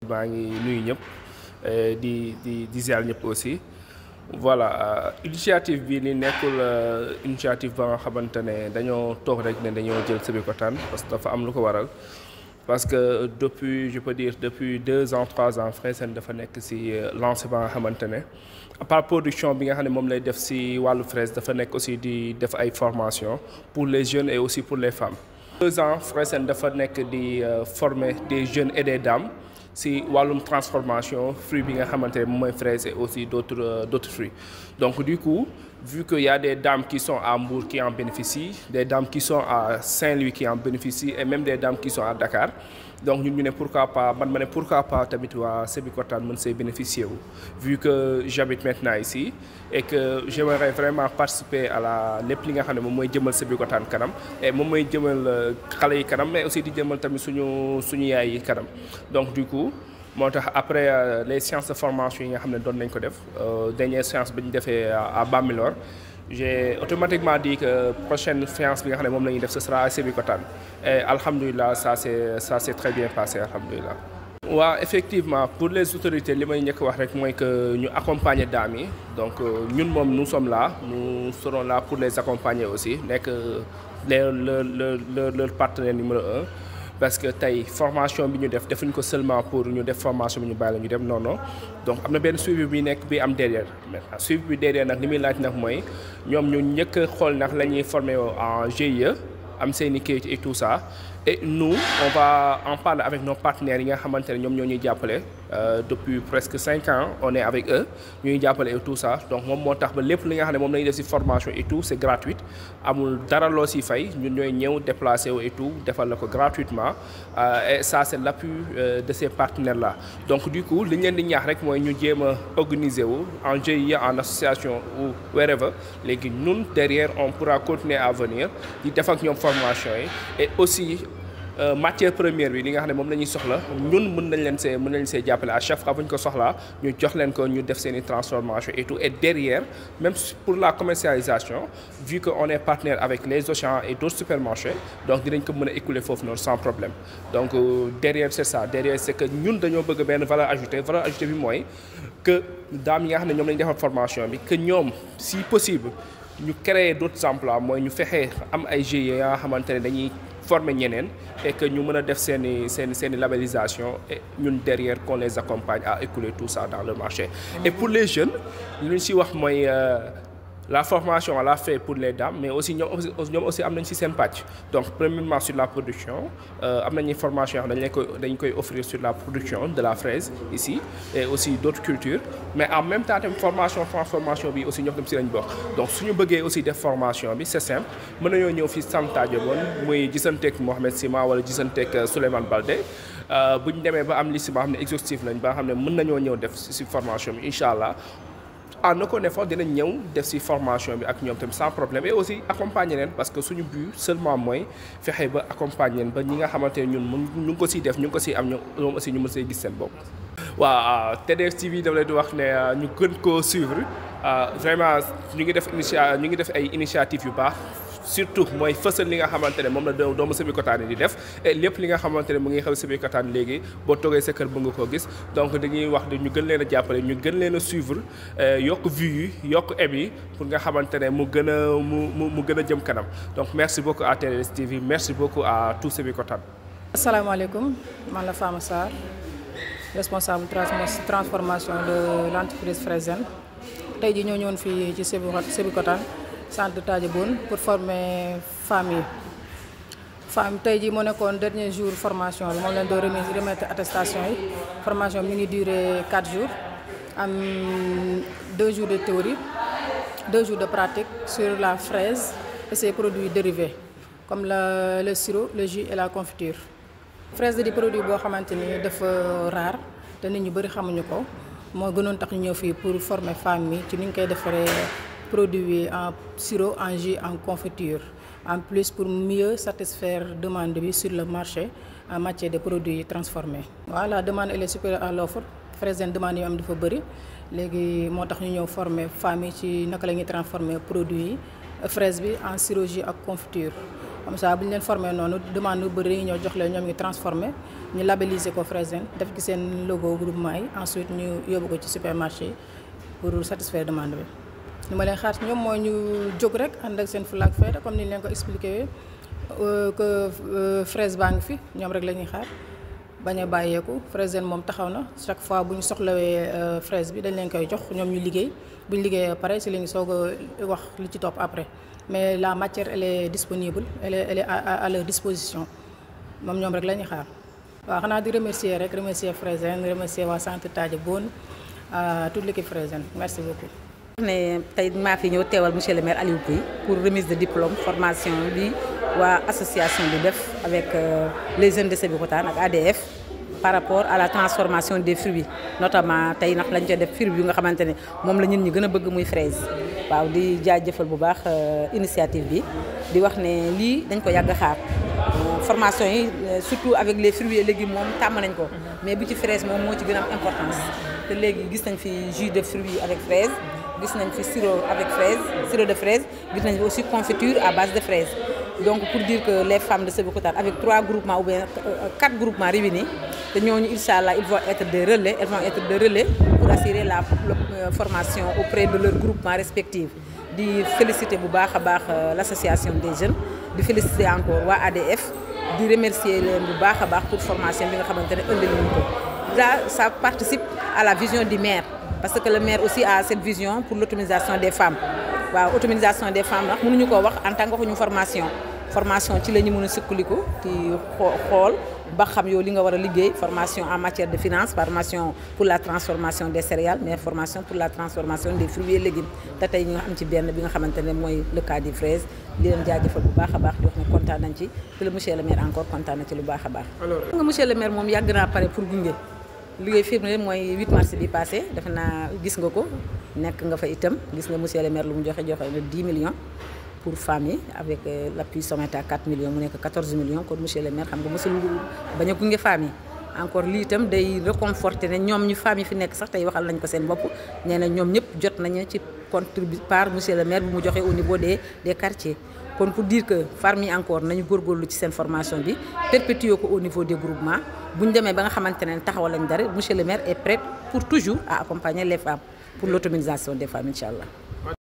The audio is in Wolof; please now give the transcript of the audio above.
maa ngi nuyu ñëpp di di di ziar ñëpp aussi voilà initiative bi ni nekkul initiative ba nga xamante ne dañoo toog rek ne dañoo jël Sébikotane parce que dafa am lu ko waral parce que depuis je peux dire depuis deux ans trois ans Fréjsen dafa nekk ci lancé ba nga xamante ne à part production bi nga xam ne moom lay def ci wàllu fraise dafa nekk aussi di def ay formation pour les jeunes et aussi pour les femmes. deux ans Fréjsen dafa nekk di former des jeunes et des dames ci wàllum transformation fruit bi nga xamante ne moom mooy fraise et aussi d'autres d'autres fruits donc du coup vu que y a des dames qui sont à Mbour qui en bénéficient des dames qui sont à Saint-Louis qui en bénéficient et même des dames qui sont à Dakar donc ñun ñu ne pourquoi pas man ma ne pourquoi pas tamit waa Sébikotane mën see bénéficier wu vu que j'habite maintenant ici et que j'aimerais vraiment participer à la lépp li nga xam ne moom mooy jëmal Sébikotane kanam et moom mooy jëmal xale yi kanam mais aussi di jëmal tamit suñu suñu yaay yi kanam donc du coup moo tax après les séances de formation yi nga xam ne doon nañ ko def dernière séance bi ñu defee à Bambilor j'ai automatiquement dit que prochaine séance bi nga xam ne moom la ñuy def ce sera à Sébikotane et alhamdulilah ça c'est ça s'est très bien passé alhamdulilah. waaw effectivement pour les autorités li may njëkk wax rek mooy que ñu accompagner dames yi donc ñun moom nous sommes là nous serons là pour les accompagner aussi nekk les le le le leur partenaire numéro un. parce que tey formation bi ñu def defuñ ko seulement pour ñu def formation bi ñu bàyyi la ñu dem non non donc am na benn suivi bi nekk bi am derrière maintenant suivi bi derrière nag li muy laaj nag mooy ñoom ñu njëkk a xool nag la ñuy former en GIE am seen i kayit et tout ça et nous on va en parler avec nos partenaires yi nga xamante ne ñoom ñoo ñuy jàppale depuis presque cinq ans on est avec eux ñuy jàppale et tout ça donc moom moo tax ba lépp li nga xam ne moom la ñuy def ci formation et tout c'est gratuit amul dara loo ci fay ñun ñooy ñëw déplacer wu et tout defal la ko gratuitement et ça c'est l'appui de ces partenaires là donc du coup li ñu leen di ñaax rek mooy ñu jéem a organiser wu en GIE en association ou wherever léegi ñun derrière on pourra continuer à venir di def ak ñoom formation yi et aussi matière première bi li nga xam ne moom la ñuy soxla ñun mën nañ leen see mën nañ see jàppale à chaque fois bu ñu ko soxlaa ñu jox leen ko ñu def seen i transformation et tout et derrière même pour la commercialisation vu que on est partenaire avec les Auchan et d'autres supermarchés donc dinañ ko mën a écouler foofu noonu sans problème donc derrière c'est ça derrière c'est que ñun dañoo bëgg benn valeur ajoutée valeur ajoutée bi mooy que daam yi nga xam ne ñoom la ñu defal formation bi que ñoom si possible ñu créer d'autres emplois mooy ñu fexe am ay GIE nga xamante ne dañuy former ñeneen et que ñu mën a def seen i seen seen i labellisation et ñun derrière qu'on les accompagne à écouler tout ça dans le marché. et pour les jeunes li ñu ci wax mooy la formation on l'a fait pour les dames mais aussi ñoom aussi ñoom aussi am nañ ci seen pàcc donc premièrement sur la production am nañu formation yoo xam dañ koy dañ koy offrir sur la production de la fraise ici et aussi d'autres cultures mais en même temps tamit formation transformation bi aussi ñoo tam ci lañ bokk donc suñu bëggee aussi def formation bi c'est simple mën nañoo ñëw fii Sam Tadjabone muy gisanteeg Mohamed Sima wala gisanteeg Souleymane Baldé bu ñu demee ba am liste boo xam ne exhaustif lañ ba xam ne mën nañoo ñëw def ci formation bi incha allah en aucun effort dinañ ñëw def ci formation bi ak ñoom tamit sans problème et aussi accompagner leen parce que suñu but seulement mooy fexe ba accompagner leen ba ñi nga xamante ne ñun mu ñu ngi ko ciy def ñu ngi ko ciy am ñoom aussi ñu mën see gis seen bopp. waaw TDS TV dama leen di wax ne ñu gën koo suivre vraiment ñu ngi def initia ñu ngi def ay initiatives yu baax. surtout mooy fësal li nga xamante ne moom la doomu Sébikotane di def et lépp li nga xamante ne mu ngi xew Sébikotane léegi boo toogee sa kër ba nga koo gis donc dañuy wax de ñu gën leen a jàppale ñu gën leen a suivre yokk vues yi yokk eb yi pour nga xamante ne mu gën a mu mu mu gën a jëm kanam donc merci beaucoup à TDS TV merci beaucoup à tout Sébikotane. asalaamaaleykum man la Fama Sarr responsable transformation de l'entreprise Fréjsen tey jii ñoo ñëwoon fii ci Sébikotane centre de Tadjaboune pour former femmes yi femmes tey jii moo nekkoon dernier jour formation bi moom leen doo remise remettre attestation yi formation bi ñu ngi durer 4 jours am 2 jours de théorie 2 jours de pratique sur la fraise et ses produits dérivés comme le le sirop le jus et la confiture fraise di produit boo xamante ni dafa rare te nit ñu bari xamuñu ko moo gënoon tax ñu ñëw fii pour former femmes yi ci ni ñu koy defaree produit en sirop en jus en confiture en plus pour mieux satisfaire demande bi sur le marché en matière de produits transformés. waaw la demande elle est supérieure à l'offre Fréjsen demande yi am dafa bëri léegi moo tax ñu ñëw former femmes yi ci naka la ñuy transformer produits yi fraise bi en sirop jus ak confiture comme ça bu ñu leen formé noonu demande yu bëri ñoo jox leen ñoom ñu transformé ñu labelliser ko Fresene def ci seen logo groupement yi ensuite ñu yóbbu ko ci supermarché yi pour satisfaire demande bi. li ma leen xaar ci ñoom mooy ñu jóg rek ànd ak seen flag fayda comme ni ñu leen ko expliqué que fraise baa ngi fi ñoom rek la ñuy xaar bañ a bàyyeeku Fresene moom taxaw na chaque fois bu ñu soxlawee fraise bi dañ leen koy jox ñoom ñu liggéey bu ñu liggéeyee pare si la ñu soog a wax li ci topp après mais la matière elle est disponible elle est elle est à leur disposition moom ñoom rek la ñuy xaar. waaw xanaa di remercier rek remercier Fresene remercier waa centre Tadja Bone toute l'équipe Fresene merci beaucoup. ne tey maa fi ñëw teewal monsieur le maire Aliou Pouy pour remise de diplôme formation bi waa association bi def avec les jeunes de Sébikotane ak ADF par rapport à la transformation des fruits notamment tey ndax lañ ca def fruits yu nga xamante ne moom la ñun ñi gën a bëgg muy fraise waaw di jaajëfal bu baax initiative bi di wax ne lii dañ ko yàgg xaar formation yi surtout avec les fruits et légumes moom tàmm nañ ko mais bu ci fraise moom moo ci gën a am importance te léegi gis nañ fi jus de fruits avec fraise gis nañ fi sirop avec fraise sirop de fraise gis nañ fi aussi confiture à base de fraise donc pour dire que les femmes de Sébikotane avec trois groupements ou bien quatre groupements réunis te ñooñu incha allah ils vont être des relais elles vont être des relais pour assurer la formation auprès de leurs groupements respectifs di féliciter bu baax a baax l' association des jeunes di féliciter encore waa ADF di remercier leen bu baax a baax pour formation bi nga xamante ne indi nañu ko là ça participe à la vision du maire parce que le maire aussi a cette vision pour l'autonomisation des femmes waaw autonomisation des femmes ndax mënuñu koo wax en tant que waxuñu formation formation ci la ñu mën a sukkandiku ci xool ba xam yow li nga war a liggéey formation en matière de finance formation pour la transformation des céréales mais formation pour la transformation des fruits et légumes te tey ñu am ci benn bi nga xamante ne mooy le cas des fraises di leen jaajëfal bu baax a baax di wax ne kontaan nañ ci te le monsieur le maire encore kontaan na ci lu baax a baax. alors nga monsieur le maire moom yàgg naa pare pour gunge. liggéey firnde mooy 8 mars bi passé defe naa gis nga ko nekk nga fa itam gis nga monsieur le maire lu mu joxe joxe na 10 millions pour femmes yi avec l'appui sommaire à 4 millions mu nekk 14 millions kon monsieur le maire xam nga mosul bañ a gunge femmes yi encore lii itam day réconforter ne ñoom ñu femmes yi fi nekk sax tey waxal nañ ko seen bopp nee na ñoom ñëpp jot nañu ci contribu par monsieur le maire bu mu joxe au niveau des des quartiers kon pour dire que femmes yi encore nañu góorgóorlu ci seen formation bi perpétuer ko au niveau des groupements bu ñu demee ba nga xamante ne taxawal lañ dara monsieur le maire est prêt pour toujours à accompagner les femmes pour l'autonomisation des femmes incha allah